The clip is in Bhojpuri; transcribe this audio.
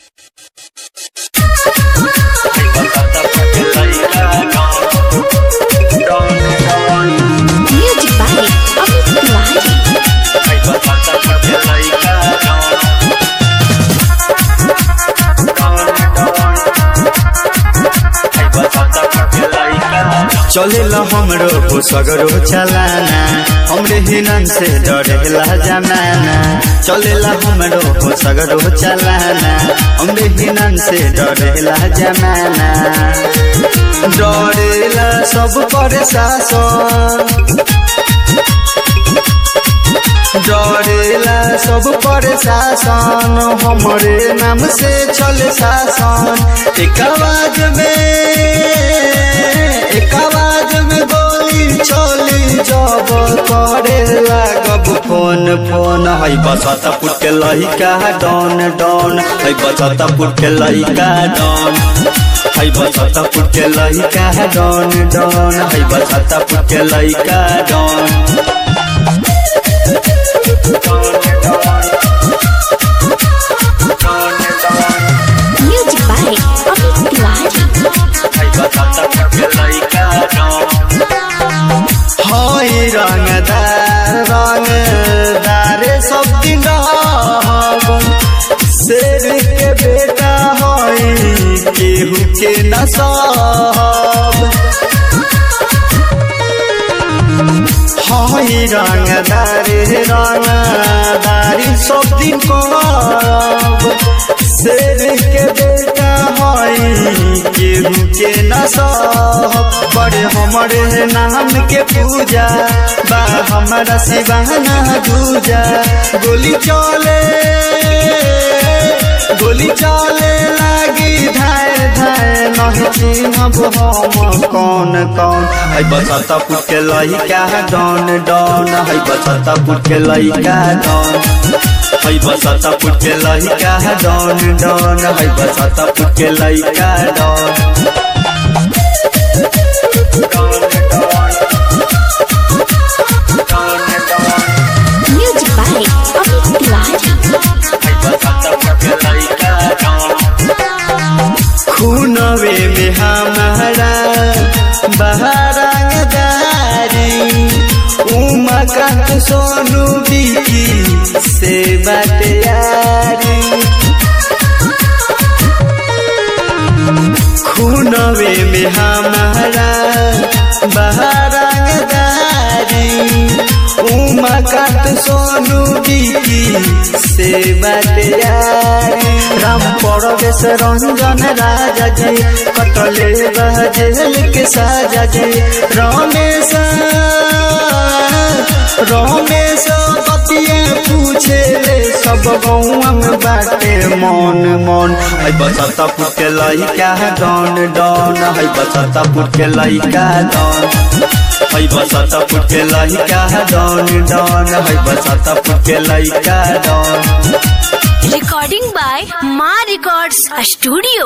Music by Amit Tiwari. चलेला हमरो हो सगरो चलाना हमरे हिनन से डरेला जमाना चलेला हमरो हो सगरो चलाना हमरे हिनन से डरेला जमाना डरेला सब पर शासन डरेला सब पर शासन हमरे नाम से चले शासन एक आवाज में एक आवाज में गोली चली जब करे लागब फोन फोन है बसता पुट के लहिका डन डन है बसता पुट के लहिका डन है बसता पुट के लहिका डन डन है बसता पुट के लहिका डन Music by Amit Tiwari. हई रंगदार रंगदार सब दिन रहब शेर के बेटा हई केहू के न सहब हई रंगदार रंगदारी सब दिन करब शेर के बेटा हई केहू के न सहब बड़े हमरे नाम के पूजा बा हमारा शिवाना दूजा गोली चले गोली चले लागी धाय धाय नहीं चिन्हब हम कौन कौन है बसता पुट के लइका डन डन है बसता पुट के लइका डन है बसता पुट के लइका डन डन है बसता पुट के लइका डन Music by Amit Tiwari. खूनवे में हमारा बहरंगदारी उमकांत सोनू बिकी से बटियारी खूनवे में हमारा बहरंगदारी उमकांत सोनू बिकी से बटियारी राम परवेश रंजन राजा जी कटले बजेल के साजा जी रमेश रमेश पतिए पूछे ले सब गौआ में बाटे मन मन है बसता पुट के लइका डन डन है बसता पुट के लइका डन है बसता पुट के लइका डन डन है बसता पुट के लइका डन Recording by Ma Records Studio.